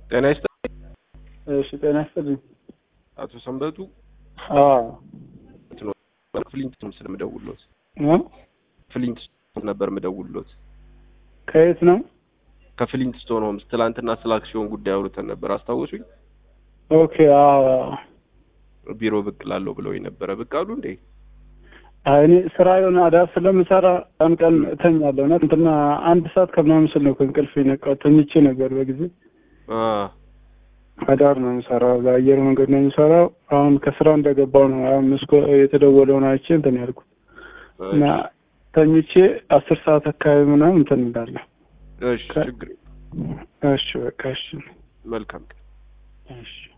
ጤና ይስጥልኝ እሺ ጤና ይስጥልኝ። አቶ ሰንበቱ አዎ ፍሊንት ምስል ምደውሎት እ? ፍሊንት ነበር ምደውሎት ከየት ነው? ከፍሊንት ስቶን ሆምስ ትላንትና ስለ አክሲዮን ጉዳይ አውርተን ነበር አስታወሱኝ ኦኬ አዎ አዎ። ቢሮ ብቅ ላለው ብለው ነበረ ብቅ አሉ እንዴ አይ እኔ ስራ የሆነ አዳር ስለምሰራ ቀን ቀን እተኛለሁ እና እንትና አንድ ሰዓት ከምናምን ስል ነው ከእንቅልፍ የነቃሁት። ተኝቼ ነበር በጊዜ አ አዳር ነው የምሰራው፣ በአየር መንገድ ነው የምሰራው። አሁን ከስራ እንደገባው ነው አሁን መስኮ የተደወለውን አይቼ እንትን ያልኩት እና ተኝቼ አስር ሰዓት አካባቢ ምናምን እንትን እንዳለሁ። እሺ ችግር የለም። እሺ በቃ እሺ መልካም ቀን እሺ